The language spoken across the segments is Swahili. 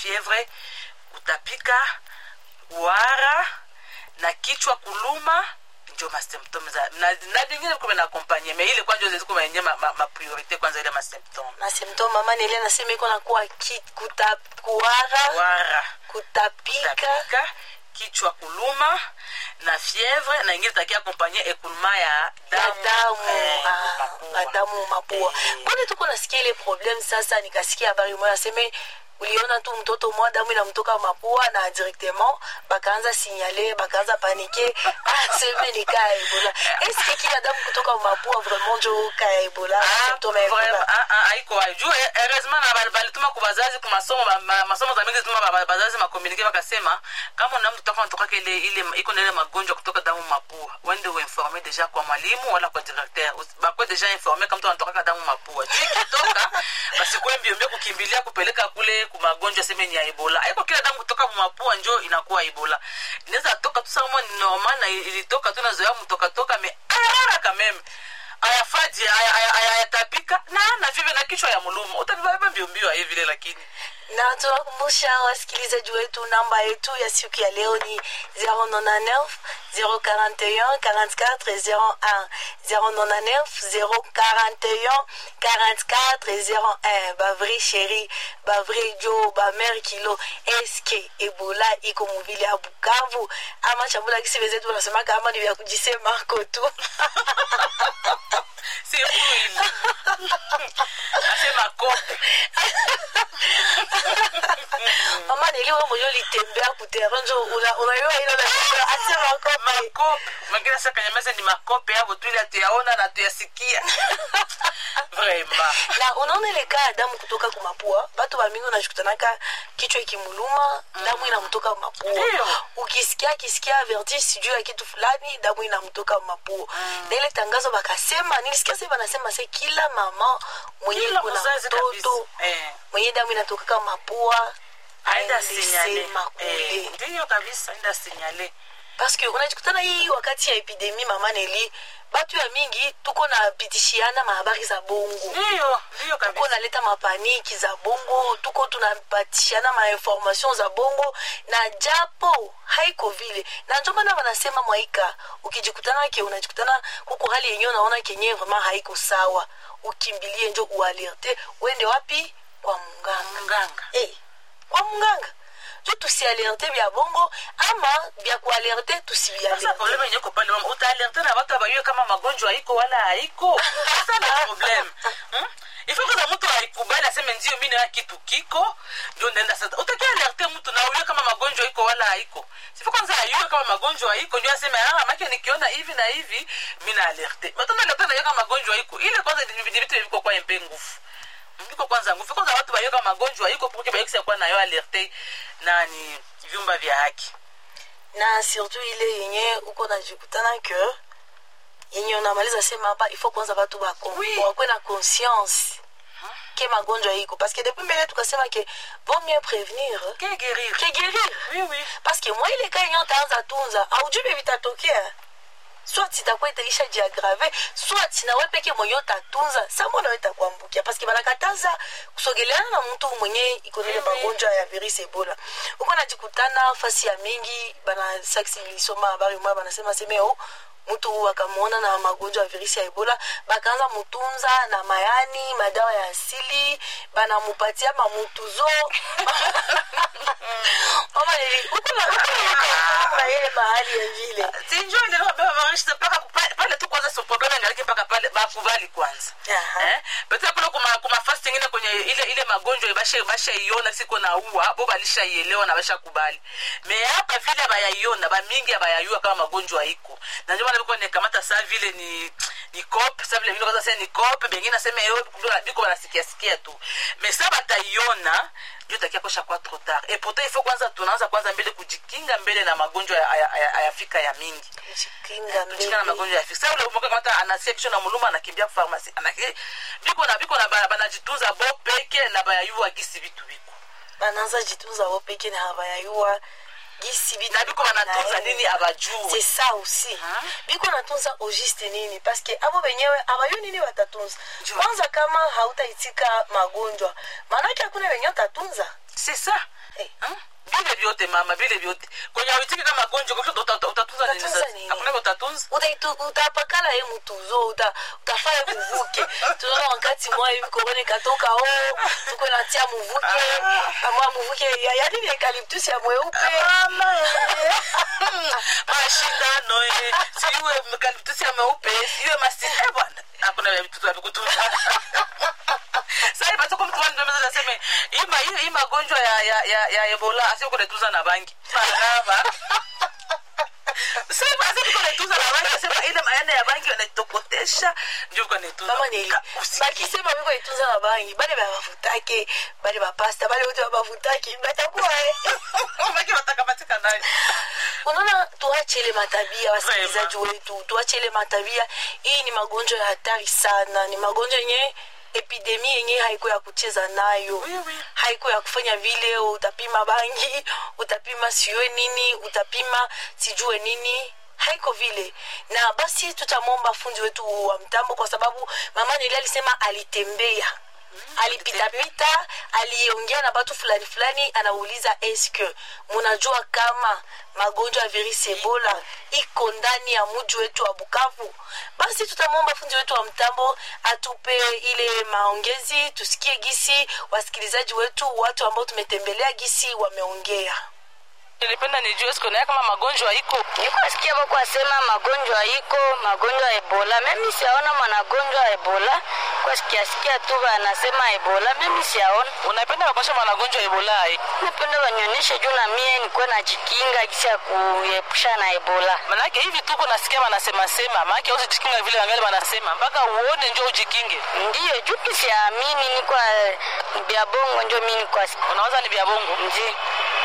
fievre kutapika wara na kichwa kuluma njo masymptome za na, na vingine kume na akompanye me ile kwanza zezi kumenye ma, ma, ma priorite kwanza ile masymptome masymptome mama nili anasema iko nakuwa ki- kuta- kuwara wara kutapika tapika kichwa kuluma na fievre na ingine takia akompanye ekuluma ya ya damu damu eh, ah, mapua. ya damu mapua Eh. mbona tuko nasikia ile problem sasa nikasikia habari moya aseme uliona tu mtoto mwa damu inamtoka mapua na directement bakaanza signale bakaanza panike aseme ni kaa ya ebola eske kila damu kutoka mapua vraiment njo kaa ya ebola Ah, symptome ya vraiment, ebola ah, ah, haiko wapi. Juu, eh, heureusement na bali- balituma ku bazazi ku masomo ba- ma- masomo za mingi zituma ba- ba- bazazi makomunike bakasema kama na mtu taka natokaka ile ile iko na ile magonjwa kutoka damu mapua wende uinforme deja kwa mwalimu wala kwa directeur Usi- bakwe deja informe kama mtu anatokaka damu mapua Juu ikitoka basikuwe mbio mbio kukimbilia kupeleka kule ku magonjwa seme ni ya ebola haiko kila damu kutoka mu mapua njo inakuwa ebola inaweza toka tu sama ni normal na ilitoka tu nazoea mtoka toka me haraka meme ayafaji aya- aya- aya- ayatapika na na vive na kichwa ya mulumu utabibabeba mbio mbio aye vile lakini na tunakumbusha wasikilizaji wetu namba yetu ya siku ya leo ni 099 041 44 01 099 041 44 01 bavri sheri bavri jo bamer kilo eske ebola iko muvili ya bukavu ama chambula kisi vezetu wanasemaka ama ni vya kujisemako tu si fuili asema kope mama neli we mwenye litembea kuterrain njo una- unayua ilo na asema kope makope mengine sasa kanyameza ni makope yavo tu ile atuyaona na tuyasikia vraiment na unaona ile kaa damu kutoka kumapua batu bamingi unashikutanaka kichwa ikimuluma damu inamtoka mapua Ndio. ukisikia akisikia vertige sijuu ya kitu fulani damu inamtoka mapua na ile tangazo bakasema nilisikia sasa banasema se kila mama mwenye Kila kuna mzazi mtoto kabisa. Eh. mwenye damu inatokaka mapua aenda aende sinyale sema kule Eh, ndiyo kabisa aenda sinyale paske unajikutana hii wakati ya epidemi mama neli batu ya mingi tuko napitishiana mahabari za bongo ndiyo ndiyo tuko kabisa naleta mapaniki za bongo tuko tunapatishana mainformation za bongo na japo haiko vile na njo maana wanasema mwaika ukijikutana ke unajikutana kuko hali yenyewe unaona kenyewe vraiment haiko sawa ukimbilie njo ualerte uende wapi kwa munganga mganga hey, kwa munganga jo tusialerte bya bongo ama bya kualerte sasa tusibialerte probleme yenye iko pale mama utaalerte na watu abayue kama magonjwa haiko wala haiko sasa na probleme hmm? ifo kwanza mtu aikubali aseme ndio mi nayo kitu kiko ndio naenda sasa utakia alerte mtu na uyue kama magonjwa iko wala haiko sifo kwanza ayue kama magonjwa haiko ndio aseme ah make nikiona hivi na hivi mi na alerte matana alerte na kama magonjwa iko ile kwanza ni ni vitu viko kwa mpe nguvu iko kwanza nguvu kwanza watu bayoka magonjwa iko poke bayokisa kwa nayo alerte nani vyumba vya haki na surtout ile yenye uko najikutana ke yenye unamaliza sema hapa ifo kwanza batu bako- Oui. wakwe na conscience ke magonjwa iko parce que depuis mbele tukasema ke vaut mieux prévenir que guérir ke guérir oui oui parce que mwa ile ka yenye utaanza tunza aujue vitatokea soit itakuwa itaisha jiagrave soit nawe peke mwenye utatunza samo nawe itakuambukia paske banakataza kusogeleana na mtu mwenye ikonele Mhm. magonjwa ya virus ebola uko najikutana fasi ya mingi bana saksi ilisoma habari moya banasema seme o mtu akamwona na magonjwa ya virusi ya ebola bakaanza mutunza na mayani madawa ya asili banamupatia mamutuzo Mama nili- uko na- uko na- na ile mahali ya vile sinjo ndio baba maisha mpaka kupa- pale tu kwanza so problem ngaliki mpaka pale bakubali kwanza Aha. eh pete kuna kuma kuma fast ingine kwenye ile ile magonjwa ibashe basha iona siko na uwa bo balisha ielewa na basha kubali me hapa vile bayaiona ba mingi abayayua kama magonjwa iko na ndio maana biko ne kamata saa vile ni ni cop sasa vile vile kwanza sasa ni cop bengine nasema yo biko wanasikia sikia tu me sasa bataiona ndio takia kosha kwa trop tard et pourtant il faut kwanza tunaanza kwanza mbele kujikinga mbele na magonjwa ya- ya- ya- ayafika ya mingi kujikinga kujikinga na mbele magonjwa ya fisa ule umoka kama anasia kichwa na muluma anakimbia ku pharmacy anaki biko na biko na bana banajitunza bo peke na bayayua gisi vitu biko banaanza jitunza wao peke na habayayua gisi bitu na biko banatunza banaenda. nini abajue c'est ça aussi biko natunza au juste nini parce que abo benyewe abayo nini watatunza Njoo. kwanza kama hautaitika magonjwa maanake hakuna wenye watatunza c'est ça Eh. Hmm? vile vyote mama vile vyote kwenye awitiki kama gonjwa kwa uta- uta- utatunza nini Utatunza sasa nini? hakuna utatunza Utaitu- utapakala ye mutuzo uta- utafanya muvuke tunaona wakati mwa hivi korona ikatoka o tuko natia muvuke amwa muvuke ya- ya nini eucalyptus ya mweupe mama eh. mashindano eh. siwe mkaliptusi ya meupe siwe masi eh, bwana hakuna vya vitu vya kutunza sasa basi kwa mtu wangu mmoja anasema hii ma- hii- hii magonjwa ya ya ya, ya Ebola asio kunetunza na bangi parava sasa basi kwa netunza na bangi sema ile maana ya bangi wanatokotesha ndio kwa netunza mama neli Ka- usi- bakisema biko itunza na bangi bale babavutake bale bapasta bale wote babavutake batakuwa eh. Baki watakapatika nayo unaona tuache ile matabia wasikilizaji Vraiment. wetu tuache ile matabia hii ni magonjwa ya hatari sana ni magonjwa yenye epidemi yenye haiko ya kucheza nayo Oui, oui. haiko ya kufanya vile utapima bangi utapima siwe nini utapima sijue nini haiko vile na basi tutamwomba fundi wetu wa mtambo kwa sababu mama nili alisema alitembea alipitapita aliongea na batu fulani fulani anauliza eske munajua kama magonjwa ya virisi ebola iko ndani ya muji wetu wa bukavu basi tutamwomba fundi wetu wa mtambo atupe ile maongezi tusikie gisi wasikilizaji wetu watu ambao tumetembelea gisi wameongea nilipenda nijue siku naye kama magonjwa iko nikuasikia bako asema magonjwa iko magonjwa ya ebola mimi siaona mwanagonjwa ya ebola kwa sikiasikia tu anasema ebola mimi siaona unapenda wakosha magonjwa ya ebola ai napenda wanyonyeshe juu na mie nikuwe najikinga gisi ya kuepusha na ebola manake hivi tuko nasikia wanasema sema maake usijikinga vile wangali wanasema mpaka uone njo ujikinge ndiyo juu kisiamini nikwa bya bongo njo mi nikwa unawaza ni vya bongo ndi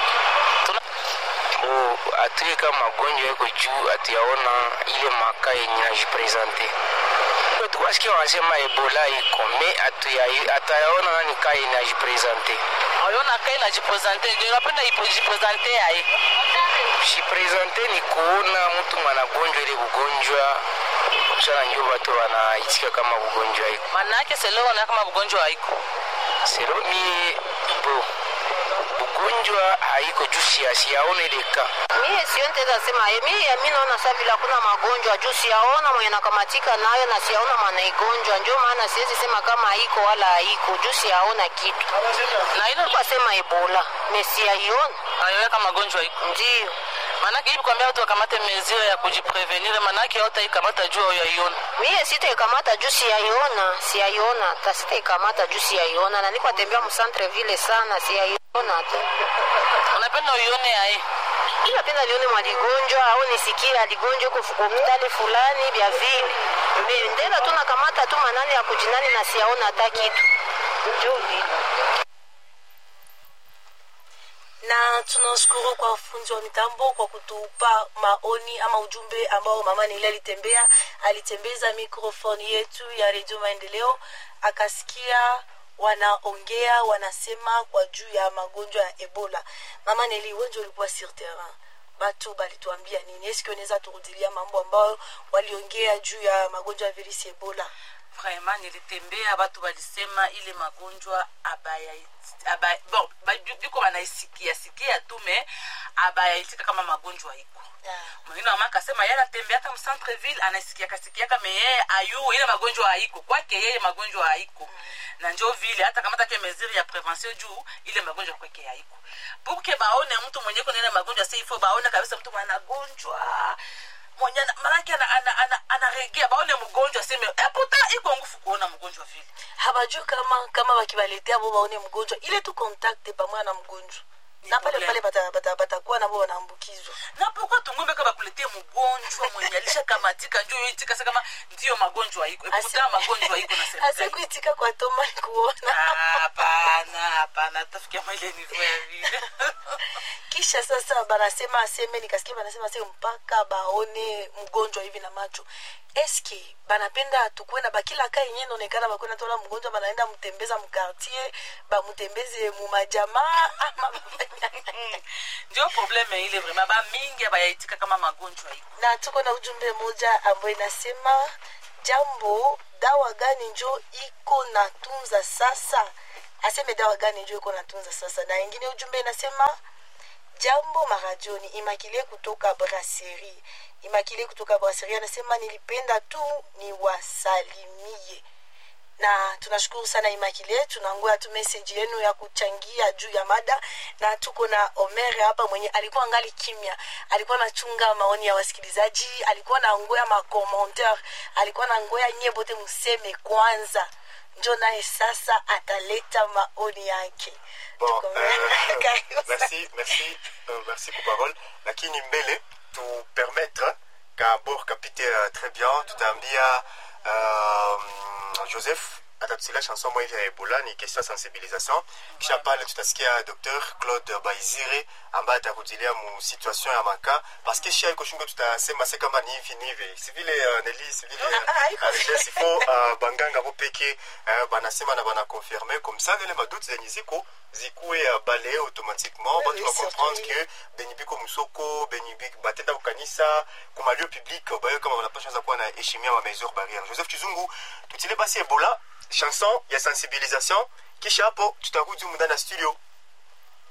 o atuye kama magonjwa yako juu atuyaona ile maka yenye najipresente tukwasikia wanasema ebola iko me atuya- atayaona nani ka yenye najipresente ayona kai najipresente njo napenda ipojipresente ai jipresente ni kuona mtu mwanagonjwa ile bugonjwa sana njo batu wanaitika kama bugonjwa iko manake seleona kama ugonjwa haiko sero mie bo bugonjwa haiko juu sia- siyaona ile ka mie sio nteza sema eh, mie mi naona sa vile hakuna magonjwa juu siyaona mwenye nakamatika nayo na siyaona manaigonjwa njo maana siwezi sema kama haiko wala haiko juu siyaona kitu na ilo kwa sema ebola me siyaiona ayoweka magonjwa iko ndio manake hivi kwambia watu wakamate mezire ya kujiprevenir manake yote ikamata juu yaiona mie sitaikamata juu siyaiona siyaiona hata sitaikamata juu siyaiona na niko tembea msantre vile sana siyaiona tu unapenda uione ai napenda nione mwaligonjwa au nisikie aligonjwa huko hospitali fulani vya vile Me- ndela tu nakamata tu manani ya kujinani na siyaona hata kitu njo vile na tunashukuru kwa wafunzi wa mitambo kwa kutupa maoni ama ujumbe ambao mama nili alitembea alitembeza mikrofoni yetu ya redio maendeleo akasikia wanaongea wanasema kwa juu ya magonjwa ya ebola mama neli wenje ulikuwa sur terrain batu balituambia nini eske unaweza turudilia mambo ambayo waliongea juu ya magonjwa ya virisi ebola vraiment nilitembea batu balisema ile magonjwa abaya abaya bon ba- biko banaisikia sikia tu me abayaitika kama magonjwa iko mwingine mama akasema yeye anatembeaka mcentreville anaisikiaka sikiaka me yeye ayu ile magonjwa haiko kwake yeye magonjwa haiko na njo vile hata kamata ke mesure ya prevention juu ile magonjwa kwake haiko puke baone mtu mwenye kuna ile magonjwa seifo baone kabisa mtu mwenye anagonjwa mwenye ana- manake anaregea ana, ana, anaregea, baone mgonjwa seme eputa iko ngufu kuona mgonjwa vile habajui kama kama bakibaletea bo baone mgonjwa ile tu kontakte pamoja na mgonjwa na pale problem. pale batakuwa bata, batakuwa nabo wanaambukizwa na pourquoi tungombe ka bakuletee mgonjwa mwenye alishakamatika njoo yoitika sa kama ndiyo magonjwa iko eputa magonjwa iko nasema asikuitika kwa toma ni kuona hapana hapana tafikia maile nivo ya vile kisha sasa banasema aseme nikasikia banasema aseme mpaka baone mgonjwa hivi na macho eske banapenda tukuwe na bakila ka yenye inaonekana bakuwe natola mgonjwa banaenda mtembeza mkartier bamutembeze mumajamaa ama bafanya- ndio probleme ile vraimen bamingi abayaitika kama magonjwa iko na tuko na ujumbe moja ambayo inasema jambo dawa gani njo iko natunza sasa aseme dawa gani juu iko natunza sasa na ingine ujumbe inasema jambo maradioni imakile kutoka brasserie imakile kutoka brasserie anasema nilipenda tu ni wasalimie na tunashukuru sana imakile tunangoya tu meseji yenu ya kuchangia juu ya mada na tuko na omere hapa mwenye alikuwa ngali kimya alikuwa nachunga maoni ya wasikilizaji alikuwa na ngoya makommentaire alikuwa na ngoya nyie bote museme kwanza njo naye sasa ataleta maoni yake Bon, Tuko- euh, Karibu sana. merci, merci, euh, merci pour parole. Lakini mbele tu permettre kabor kapite uh, très bien tutaambia uh, Joseph atatusilia chanson moja hivi ya Ebola ni question ya sensibilisation. Kisha pale tutasikia Dr Claude Baizire ambaye atakujilia mu situation ya maka parce que shia iko shungo tutasema se kama ni hivi ni hivi si vile uh, Nelly si vile Ah, ah, iko- RGS ifo uh, banganga bo peke uh, banasema na bana confirmer comme ça vile maduti zenye ziko zikuwe uh, balaye automatiquement Oui, batu oui, ba comprendre surtout. que benyi biko musoko benyi biko batenda kukanisa kuma lieu public bayo kama banapasha za kuwa na heshimia ma mesure barrière Joseph Chizungu tutile basi Ebola chanson ya sensibilisation kisha hapo tutarudi humu ndani ya studio